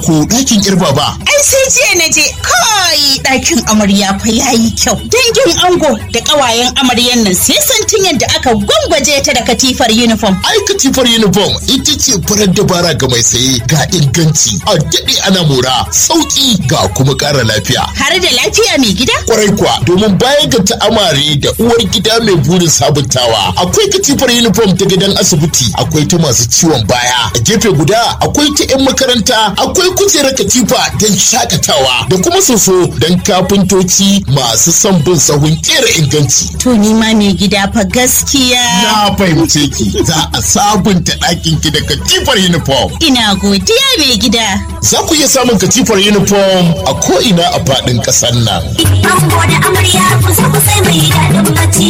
ko ɗakin yar baba. Ai sai jiya na je kai ɗakin amarya fa yayi kyau. Dangin ango da ƙawayen amaryan nan sai santin yadda aka gwangwaje ta da katifar uniform. Ai katifar uniform ita ce farar dabara ga mai saye ga inganci a daɗe ana mora sauƙi ga kuma ƙara lafiya. Har da lafiya mai gida? Kwarai kuwa domin bayan ga ta'amare da uwar gida mai burin sabuntawa akwai katifar uniform ta gidan asibiti akwai ta masu ciwon baya a gefe guda akwai ta 'yan makaranta akwai kujerar katifa don shakatawa da kuma soso don kafintoci masu son bin sahun kera inganci. To ni ma mai gida fa gaskiya. Na fahimce ki za a sabunta ɗakin ki da katifar uniform. Ina godiya mai gida. Za ku iya samun katifar uniform a ko'ina a faɗin ƙasar nan. Ango da amarya ku zo ku sai mai daɗin bacci.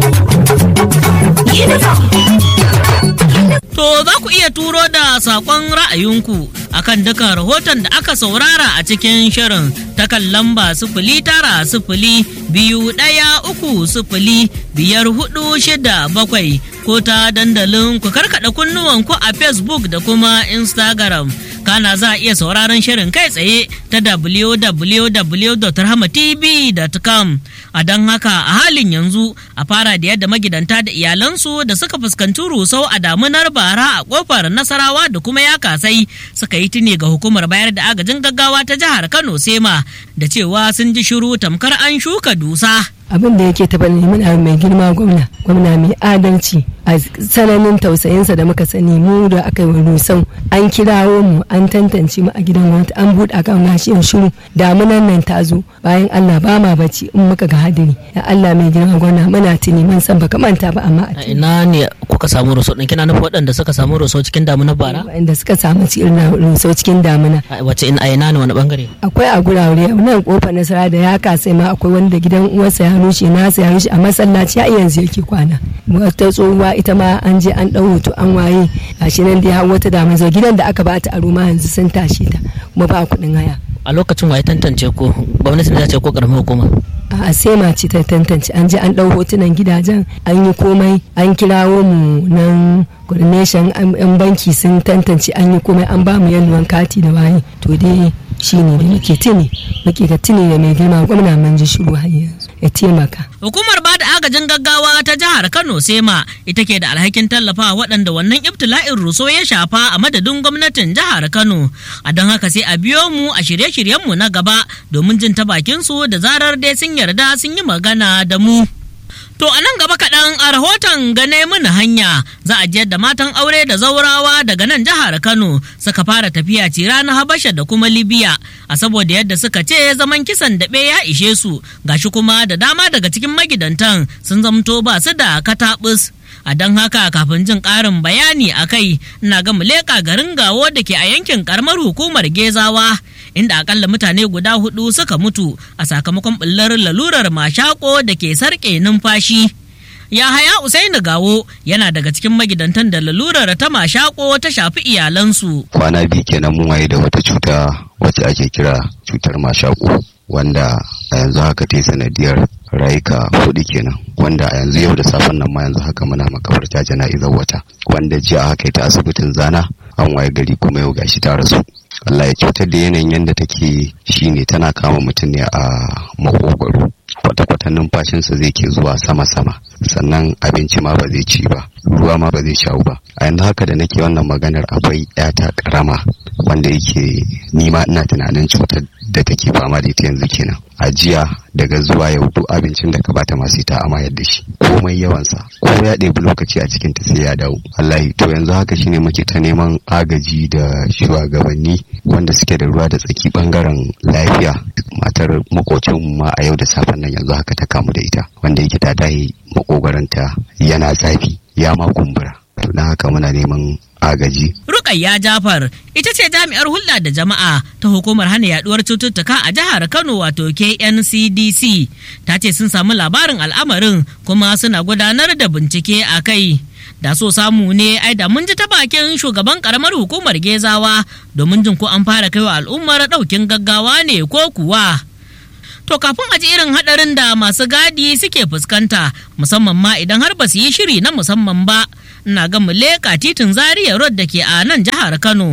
Uniform. To za ku iya turo da saƙon ra'ayinku akan dukan rahoton da aka saurara a cikin shirin ta kan lamba sifili tara sifili biyu ɗaya uku sifili biyar hudu shida bakwai ko ta dandalin ku karkaɗa kunnuwanku a Facebook da kuma Instagram. Kana za a iya sauraron shirin kai tsaye ta www.rahmatv.com a don haka a halin yanzu a fara da yadda magidanta da iyalansu da suka fuskanci rusau a damunar bara a kofar nasarawa da kuma ya kasai suka yi tuni ga hukumar bayar da agajin gaggawa ta jihar kano sema da cewa sun ji shiru tamkar an shuka dusa abin da yake taɓa neman abu mai girma gwamna gwamna mai adalci a tsananin tausayinsa da muka sani mu da aka yi rusau an kirawo mu an tantance mu a gidan gwamnati an buɗe akan nashiyar shiru damunan nan ta zo bayan allah ba ma bacci in muka ga hadiri ya allah mai girma gwamna muna tuni mun san baka manta ba amma a ina ne kuka samu rusau ɗin kina nufin waɗanda suka samu rusau cikin damunar bara waɗanda suka samu cikin rusau cikin damuna wace in a ina ne wani bangare akwai a gurare nan kofar nasara da ya kasai ma akwai wanda gidan uwarsa ya rushe nasa ya rushe a masallaci a yanzu yake kwana wata tsohuwa ita ma an je an ɗau hoto an waye gashi nan dai har wata dama zo gidan da aka bata aro ma yanzu sun tashi ta kuma ba kuɗin haya a lokacin waye tantance ko gwamnati ne ce ko karamin hukuma a sema ce ta tantance an je an ɗau hotunan gidajen an yi komai an kirawo mu nan coordination yan banki sun tantance an yi komai an ba mu yalwan kati da waye to dai shi ne da muke tuni muke ga tuni da mai girma gwamna mun ji shiru har yanzu ya taimaka. Hukumar bada agajin gaggawa ta jihar Kano Sema ita ke da alhakin tallafa waɗanda wannan ibtila'in ruso ya shafa a madadin gwamnatin jihar Kano. A don haka sai a biyo mu a shirye-shiryenmu na gaba domin jin ta bakin su da zarar dai sun yarda sun yi magana da mu. To a nan gaba kaɗan a rahoton gane mini hanya za a jiyar da matan aure da zaurawa daga nan jihar Kano suka fara tafiya ce ranar Habasha da kuma Libya a saboda yadda suka ce zaman kisan daɓe ya ishe su gashi kuma da dama daga cikin magidantan sun zamto ba su da kataɓus. a don haka kafin jin ƙarin bayani a kai ina ga leƙa garin gawo da ke a yankin ƙaramar hukumar gezawa inda akalla mutane guda hudu suka mutu a sakamakon ɓullar lalurar mashako da ke sarƙe numfashi Yahaya Usaini Gawo yana daga cikin magidantan da lalurar ta mashako ta shafi iyalansu. Kwana biyu kenan mun waye da wata cuta wacce ake kira cutar mashako wanda a yanzu haka ta sanadiyar rayuka hudu kenan wanda a yanzu yau da safen nan ma yanzu haka muna makabarta jana'izar wata wanda jiya haka ta asibitin zana an waye gari kuma yau gashi ta rasu Allah ya cutar da yanayin yadda take shine tana kama mutum ne a makogwaro kwata-kwata numfashinsa zai ke zuwa sama-sama sannan abinci ma ba zai ci ba ruwa ma ba zai shawo ba a yanzu haka da nake wannan maganar akwai yata karama wanda yake nima ina tunanin cutar da take fama da ita yanzu kenan a jiya daga zuwa yau duk abincin da ka bata masu ta amayar da shi komai yawansa ko ya ɗebi lokaci a cikin ta sai ya dawo wallahi to yanzu haka shine muke ta neman agaji da shugabanni wanda suke da ruwa da tsaki bangaren lafiya matar makocin ma a yau da safen nan yanzu haka ta kamu da ita wanda yake ta dahe makogwaranta yana zafi ya ma kumbura to don haka muna neman agaji. Rukayya Jafar ita ce jami'ar hulɗa da jama'a ta hukumar hana yaduwar cututtuka a jihar Kano wato KNCDC ta ce sun samu labarin al'amarin kuma suna gudanar da bincike a kai. Da so samu ne ai da mun ji ta bakin shugaban karamar hukumar Gezawa domin jin ko an fara kaiwa al'ummar ɗaukin gaggawa ne ko kuwa. To kafin a ji irin haɗarin da masu gadi suke fuskanta musamman ma idan har ba su yi shiri na musamman ba. ina ga mu leƙa titin zaria road da ke a nan jihar kano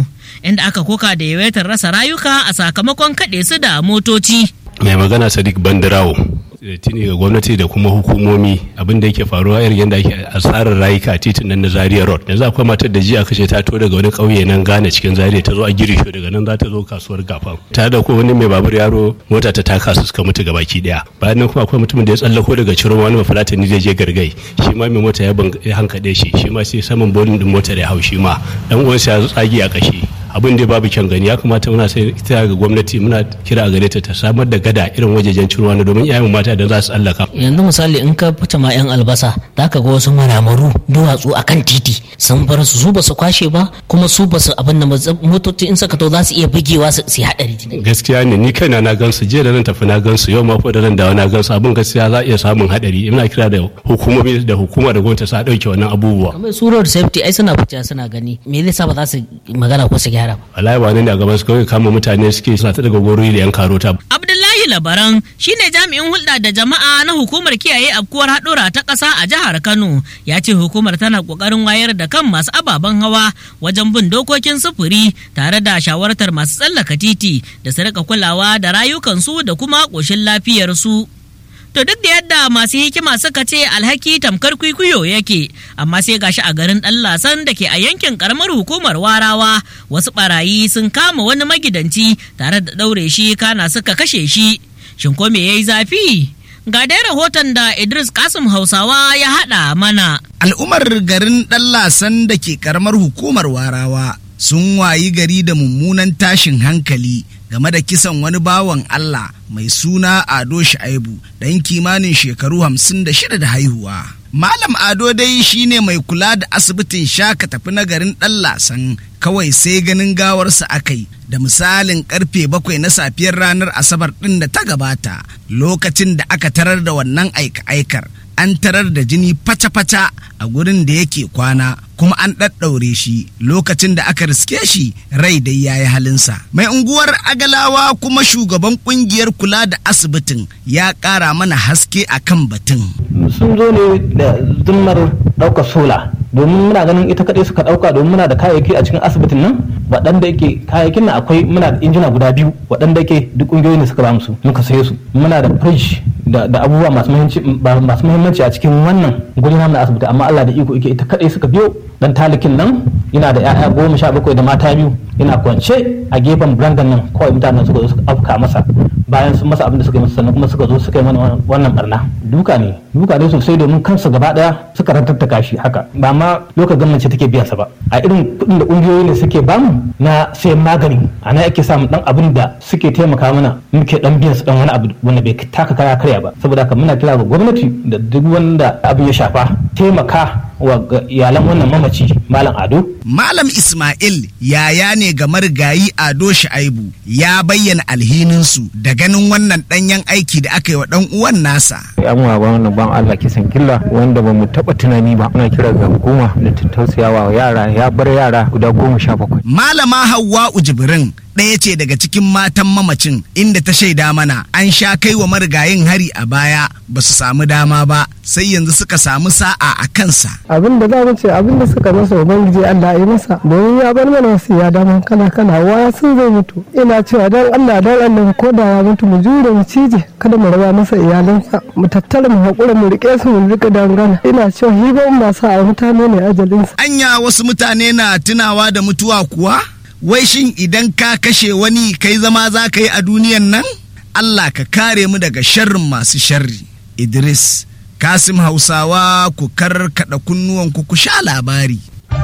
inda aka koka da yawaitar rasa rayuka a sakamakon kaɗe su da motoci. mai magana sadiq bandirawo tuni ga gwamnati da kuma hukumomi abin da yake faruwa irin yadda ake asarar rayuka a titin nan na zaria road yanzu akwai matar da jiya kashe ta to daga wani kauye nan gane cikin zaria ta zo a girisho daga nan za ta zo kasuwar gafan ta da ko wani mai babur yaro mota ta taka su suka mutu gabaki daya bayan nan kuma akwai mutumin da ya tsallako daga ciro wani mafulatani zai je gargai shi ma mai mota ya hankaɗe shi shi ma sai saman bolin din motar ya hau shi ma dan uwansa ya tsagi a kashi abin da babu kyan gani ya kamata muna sai ta ga gwamnati muna kira a gare ta ta samar da gada irin wajejen cirwa na domin iyayen mata da za su allaka yanzu misali in ka fita ma yan albasa za ka ga wasu maramaru duwatsu akan titi sun bar su su ba su kwashe ba kuma su ba su abin da motoci in saka to za su iya bugewa su yi hadari gaskiya ne ni kaina na gansu jiya da nan tafi na gansu yau ma ko da nan dawo na gansu abin gaskiya za a iya samun hadari ina kira da hukumomi da hukuma da gwamnati sa dauke wannan abubuwa kamar su road safety ai suna fita suna gani me zai sa ba za su magana ko su gyara ba wallahi ba ne a gaban su kawai kama mutane suke suna ta daga gori da yan karota Abdullahi Labaran shine jami'in hulɗa da jama'a na hukumar kiyaye afkuwar haɗura ta ƙasa a jihar Kano ya ce hukumar tana ƙoƙarin wayar da kan masu ababen hawa wajen bin dokokin sufuri tare da shawartar masu tsallaka titi da su rika kulawa da rayukansu da kuma ƙoshin lafiyarsu. To duk da yadda masu hikima suka ce alhaki tamkar kwikwiyo yake, amma sai gashi a garin ɗan lasan da ke a yankin karamar hukumar warawa wasu barayi sun kama wani magidanci tare da ɗaure shi kana suka kashe shi. Shin ko me yayi zafi? Ga dai rahoton da Idris Kasim Hausawa ya haɗa mana. Al'ummar garin ɗan lasan da ke karamar hukumar warawa sun wayi gari da mummunan tashin hankali game da kisan wani bawan Allah mai suna Ado Shaibu ɗan kimanin shekaru hamsin da shida da haihuwa. Malam Ado dai shine mai kula da asibitin shaka tafi na garin ɗan lasan kawai sai ganin gawarsa akai da misalin karfe bakwai na safiyar ranar asabar ɗin da ta gabata lokacin da aka tarar da wannan aika-aikar an tarar da jini fata-fata a gurin da yake kwana kuma an ɗaɗɗaure shi lokacin da aka riske shi rai dai ya yi halinsa. Mai unguwar Agalawa kuma shugaban kungiyar kula da asibitin ya ƙara mana haske a kan batun. Sun zo ne da zimmar ɗaukar sola domin muna ganin ita kaɗai suka ɗauka domin muna da kayayyaki a cikin asibitin nan waɗanda yake kayayyakin nan akwai muna da injina guda biyu waɗanda yake duk ƙungiyoyi ne suka ba musu muka saye su muna da fridge da abubuwa masu muhimmanci a cikin wannan guri na asibiti amma Allah da iko yake ita kaɗai suka biyo dan talikin nan yana da 'ya'ya goma sha bakwai da mata biyu yana kwance a gefen brandan nan kawai mutanen suka zo suka afka masa bayan sun masa abin da suka yi masa sannan kuma suka zo suka yi mana wannan barna duka ne duka ne sosai domin kansa gaba daya suka rantattaka shi haka ba ma lokacin gwamnati take biyan sa ba a irin kuɗin da ƙungiyoyi ne suke bamu na sayan magani a nan ake samun dan abin da suke taimaka mana muke dan biyan su dan wani abu wanda bai taka kaya karya ba saboda haka muna kira ga gwamnati da duk wanda abin ya shafa taimaka wa iyalan wannan mamaci malam ado malam ismail yaya ne ga marigayi ado shaibu ya bayyana alhininsu da ganin wannan danyen aiki da aka yi wa dan uwan nasa yan uwa wannan ban Allah kisan killa wanda ba mu taba tunani ba muna kira ga hukuma da ta tausayawa yara ya bar yara guda goma sha bakwai malama hawwa ujibirin ɗaya ce daga cikin matan mamacin inda ta shaida mana an sha kai wa marigayin hari a baya ba su samu dama ba sai yanzu suka samu sa'a a kansa. abin da za mu ce abin da suka masa ubangiji Allah ya masa domin ya bar mana wasu ya dama kana kana waya sun zai mutu ina cewa dan Allah dan Allah ko da ya mutu mu jure mu cije kada mu raba masa iyalansa mu tattara mu hakura mu rike su mu rika dangana ina cewa hiban ba sa a mutane ne ajalinsa. anya wasu mutane na tunawa da mutuwa kuwa wai shin idan ka kashe wani kai zama za ka yi a duniyan nan Allah ka kare mu daga sharrin masu sharri Idris Kasim Hausawa ku karkada kunnuwanku ku sha labari.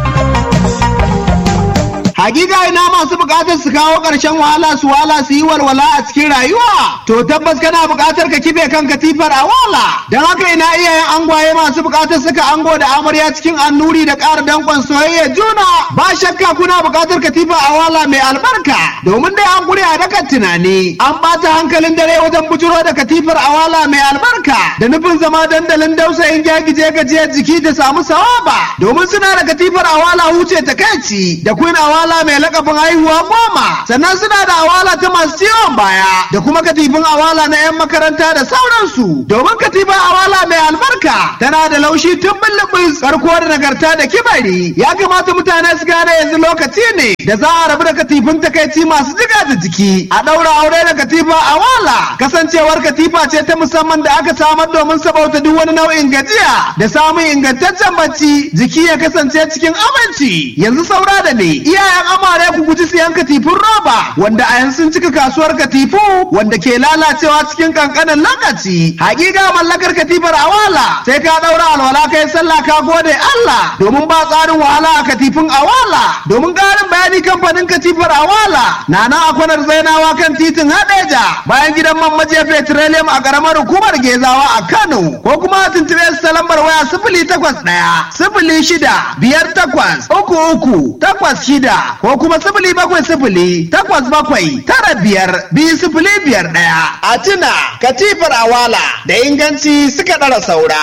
Hakika ina masu bukatar su kawo ƙarshen wahala su wala su yi walwala a cikin rayuwa. To tabbas kana bukatar ka kife kan katifar a wala. Don haka ina iyayen angwaye masu bukatar suka ango da amarya cikin annuri da ƙara danƙon soyayya juna. Ba shakka kuna bukatar katifa a wala mai albarka. Domin dai an gure a dakan tunani. An ɓata hankalin dare wajen bujuro da katifar a wala mai albarka. Da nufin zama dandalin dausayin gyagije gajiyar jiki da samu sawaba. Domin suna da katifar a wala huce takaici da queen awala awala mai lakabin haihuwa goma sannan suna da awala ta masu ciwon baya da kuma katifin awala na 'yan makaranta da sauransu domin katifin awala mai albarka tana da laushi tun bullubus karko da nagarta da kibari ya kamata mutane su gane yanzu lokaci ne da za a rabu da katifin takaici masu jiga da jiki a ɗaura aure da katifa awala kasancewar katifa ce ta musamman da aka samar domin sabauta duk wani nau'in gajiya da samun ingantaccen bacci jiki ya kasance cikin aminci yanzu saura da ne iyayen amare ku guji siyan katifin roba wanda a yanzu sun cika kasuwar katifu wanda ke lalacewa cikin kankanin lokaci hakika mallakar katifar awala sai ka daura alwala kai sallah ka gode Allah domin ba tsarin wahala a katifin awala domin karin bayani kamfanin katifar awala na nan a kwanar zainawa kan titin hadeja bayan gidan man majiya petroleum a karamar hukumar gezawa a Kano ko kuma tuntube su ta lambar waya sifili takwas ɗaya sifili shida biyar takwas uku uku takwas shida ko kuma sifili bakwai sifili takwas bakwai tara biyar biyu sifili biyar ɗaya. A tuna katifar awala da inganci suka ɗara saura.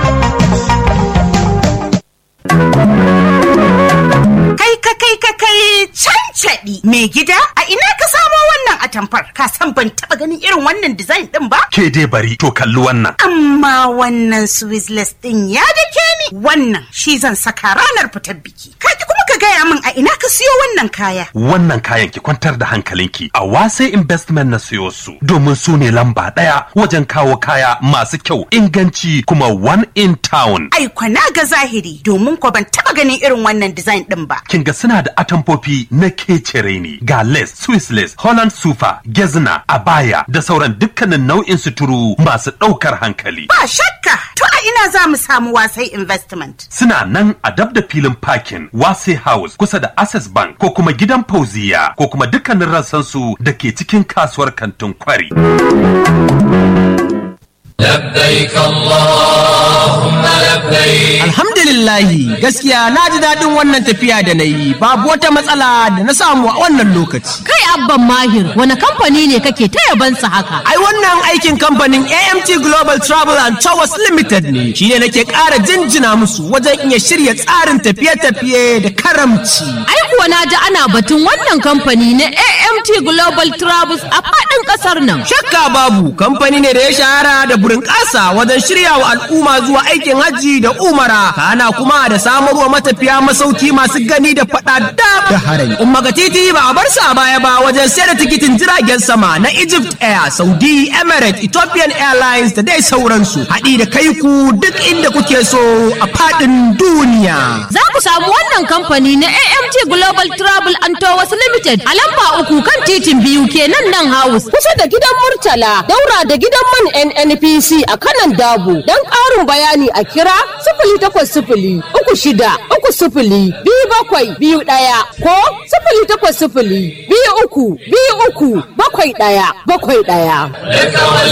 Kai ka kai ka kai cancaɗi mai gida a ina ka samo wannan atamfar ka san ban taɓa ganin irin wannan design ɗin ba? Ke dai bari to kalli wannan. Amma wannan Swizzless ɗin ya dake ni wannan shi zan saka ranar fitar biki. Ka ki kuma ka gaya min a ina ka siyo wannan kaya. Wannan kayan ki kwantar da hankalinki a wase investment na siyo su domin su ne lamba ɗaya wajen kawo kaya masu kyau inganci kuma one in town. Ai kwana ga zahiri domin ko ban taɓa ganin irin wannan design ɗin ba. Kin ga suna da atamfofi na kecere ne ga lace, Swiss lace, Holland sufa, gezna, abaya da sauran dukkanin nau'in suturu masu ɗaukar hankali. Ba shakka to a ina za mu samu wasai investment. Suna nan a dab da filin parking Wase House kusa da Access Bank ko kuma gidan Fauziya ko kuma dukkanin rassansu da ke cikin kasuwar kantin kwari. لبيك اللهم لبيك Alhamdulillahi gaskiya na ji daɗin wannan tafiya da na yi babu wata matsala da na samu a wannan lokaci. Kai abban mahir wani kamfani ne kake ta yabansa haka? Ai wannan aikin kamfanin AMT Global Travel and Towers Limited ne shi ne nake ƙara jinjina musu wajen iya shirya tsarin tafiye-tafiye da karamci. Ai kuwa na ji ana batun wannan kamfani na AMT Global Travels a faɗin ƙasar nan. Shakka babu kamfani ne da ya shahara da burin ƙasa wajen shirya wa al'umma zuwa aikin hajji da umara kana kuma da samarwa matafiya masauki masu gani da faɗa da harami. Umma ga titi ba a bar sa baya ba wajen sayar da tikitin jiragen sama na Egypt Air, Saudi, Emirates, Ethiopian Airlines da dai sauransu. Haɗi da kai ku duk inda kuke so a faɗin duniya. Za ku samu wannan kamfani na AMT Global Travel and Tours Limited a lamba uku kan titin biyu kenan nan house. Kusa da gidan Murtala, daura da gidan man NNPC a kanan Dabo. Don ƙarin bayani a kira sifili takwas sifili uku shida uku sifili biyu bakwai biyu ɗaya ko sifili takwas sifili biyu uku biyu uku bakwai ɗaya bakwai ɗaya.